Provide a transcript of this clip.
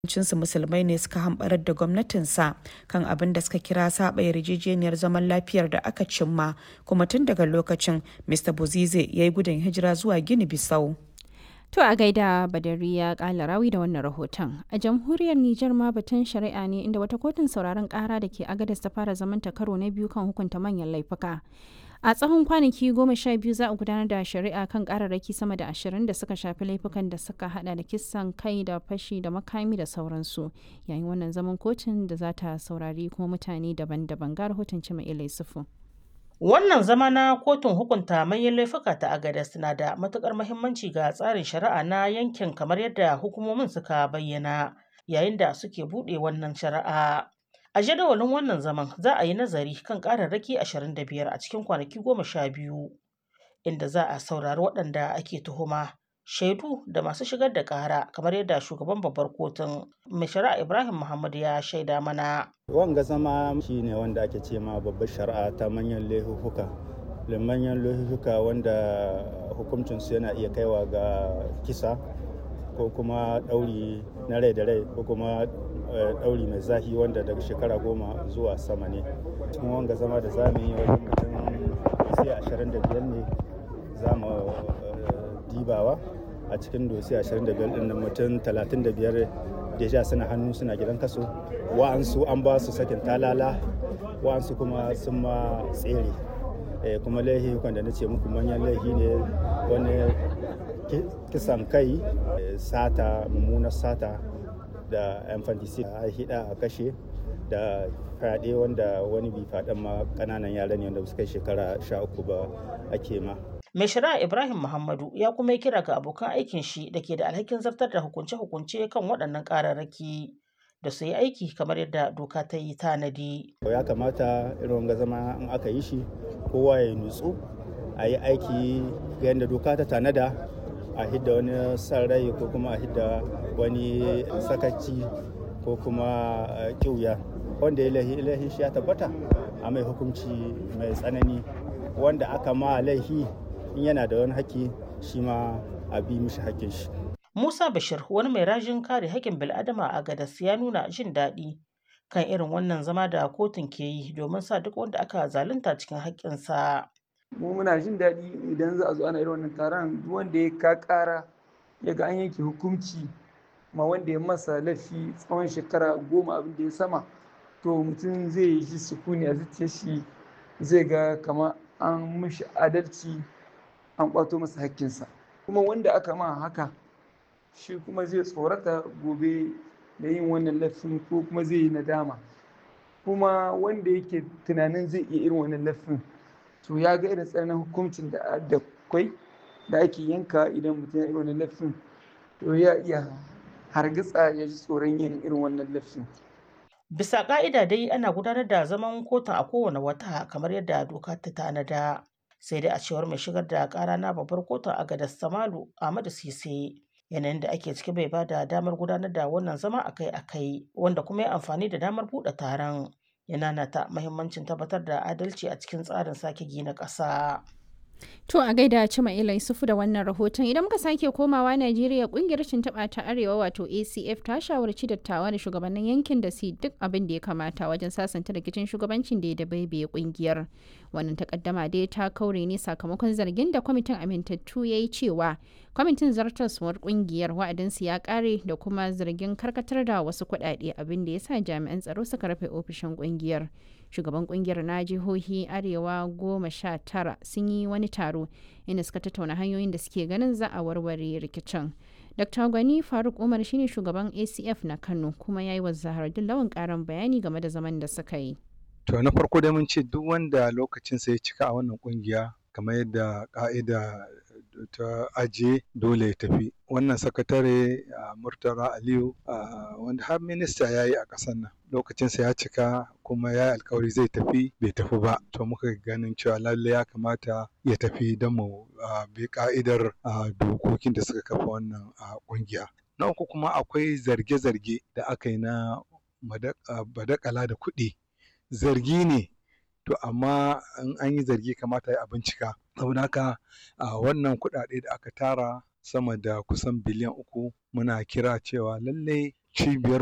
cinsu musulmai ne suka hambarar da gwamnatinsa kan abin da suka kira saba yarjejeniyar zaman lafiyar da aka cimma kuma tun daga lokacin mr bozize ya yi gudun hijira zuwa gini bisau To a gaida Badariya kala rawi da wannan rahoton. A jamhuriyar Nijar ma batun shari'a ne inda wata kotun sauraron kara da ke agadas ta fara zamanta karo na biyu kan hukunta manyan laifuka. A tsawon kwanaki goma sha biyu za a gudanar da shari'a kan kararraki sama da ashirin da suka shafi laifukan da suka hada da kisan kai da fashi da makami da sauransu. Yayin wannan zaman kotun da za ta saurari kuma mutane daban-daban ga rahoton Cima Ilai Sufu. Wannan zama na kotun hukunta manyan laifuka ta Agadez na da matukar muhimmanci ga tsarin shari'a na yankin kamar yadda hukumomin suka bayyana yayin da suke buɗe wannan shari'a. A jadawalin wannan zaman za a yi nazari kan ƙararraki 25 a cikin kwanaki goma sha biyu inda za a saurari waɗanda ake tuhuma. Shaidu da masu shigar da ƙara kamar yadda shugaban babbar kotun mai shari'a Ibrahim Muhammad ya shaida mana. wanga zama shi ne wanda ake ce ma babbar shari'a ta manyan laifuka manyan laifuka wanda hukuncinsu yana iya kaiwa ga kisa ko kuma ɗauri na rai da rai ko kuma ɗauri mai zahi wanda daga shekara goma zuwa sama ne cikin wanga zama da za mu yi wajen mutum sai ashirin da biyar ne za mu dibawa a cikin dosi 25 ɗin mutum 35 deja suna hannu suna gidan kaso wa'ansu an ba su sakin talala wa'ansu kuma sun ma tsere kuma laihi da na ce muku manyan laihi ne wani kisan kai sata mummunar sata da infanticide a hida a kashe da fyaɗe wanda wani bi faɗin ma ƙananan yara ne wanda suka shekara sha uku ba ake ma Mai shari'a Ibrahim Muhammadu ya kuma yi kira ga abokan aikin shi da ke da alhakin zartar da hukunce-hukunce kan waɗannan ƙararraki da su yi aiki kamar yadda doka ta yi tanadi. Ya kamata irin wanga zama in aka yi shi kowa ya nutsu a yi aiki ga yadda doka ta tanada a hidda wani san rai ko kuma a hidda wani sakaci ko kuma ƙiuya wanda ya laihi shi ya tabbata a mai hukunci mai tsanani wanda aka ma laihi in yana da wani haƙƙi shi ma a bi mishi haƙƙin shi. Musa Bashir wani mai rajin kare haƙƙin bil'adama a Gadas ya nuna jin daɗi kan irin wannan zama da kotun ke yi domin sa duk wanda aka zalunta cikin haƙƙinsa. Mu muna jin daɗi idan za a zo ana irin wannan taron duk wanda ya ka ƙara ya ga an yanke hukunci ma wanda ya masa laifi tsawon shekara goma abin da ya sama to mutum zai yi sukuni a zuciyar shi zai ga kama an mishi adalci an kwato masa hakkinsa kuma wanda aka ma haka shi kuma zai tsorata gobe da yin wannan laifin ko kuma zai yi nadama kuma wanda yake tunanin zai iya irin wannan laifin to ya ga irin tsananin hukuncin da da kwai da ake yanka idan mutum ya irin wannan laifin to ya iya hargitsa ya ji tsoron yin irin wannan laifin Bisa ƙa'ida dai ana gudanar da zaman kotun a kowane wata kamar yadda doka ta tanada. sai dai a cewar mai shigar da kara na babbar kotun a gadar samalu ahmadu sise yanayin da ake ciki bai bada damar gudanar da wannan zama akai-akai wanda kuma ya amfani da damar buɗe taron yana nata mahimmancin tabbatar da adalci a cikin tsarin sake gina ƙasa. To a gaida Cima Ila Yusufu da wannan rahoton idan muka sake komawa Najeriya kungiyar taɓa ta Arewa wato ACF ta shawarci dattawa da shugabannin yankin da su duk abin da ya kamata wajen sasanta rikicin shugabancin da ya dabaibaye kungiyar. Wannan takaddama dai ta kaure ne sakamakon zargin da kwamitin amintattu ya yi cewa kwamitin zartaswar kungiyar wa'adinsu ya kare da kuma zargin karkatar da wasu kuɗaɗe abin da ya sa jami'an tsaro suka rufe ofishin kungiyar. shugaban kungiyar na jihohi arewa goma sha tara sun yi wani taro inda suka tattauna hanyoyin da suke ganin za a warware rikicin dr gwani faruk umar shine shugaban acf na kano kuma ya yi wa zahardin lawan karin bayani game da zaman da suka yi to na farko dai mun ce duk wanda lokacinsa ya cika a wannan kungiya kamar yadda ka'ida ta ajiye dole ya tafi wannan sakatare a murtala aliyu wanda har minista ya yi a ƙasar nan lokacinsa ya cika kuma ya yi alkawari zai tafi bai tafi ba to muka ganin cewa lalle ya kamata ya tafi don mu bi ka'idar dokokin da suka kafa wannan ƙungiya na uku kuma akwai zarge-zarge da aka yi na badakala da kuɗi zargi ne to amma in an yi zargi kamata a bincika saboda haka wannan kuɗaɗe da aka tara sama da kusan biliyan uku muna kira cewa lallai cibiyar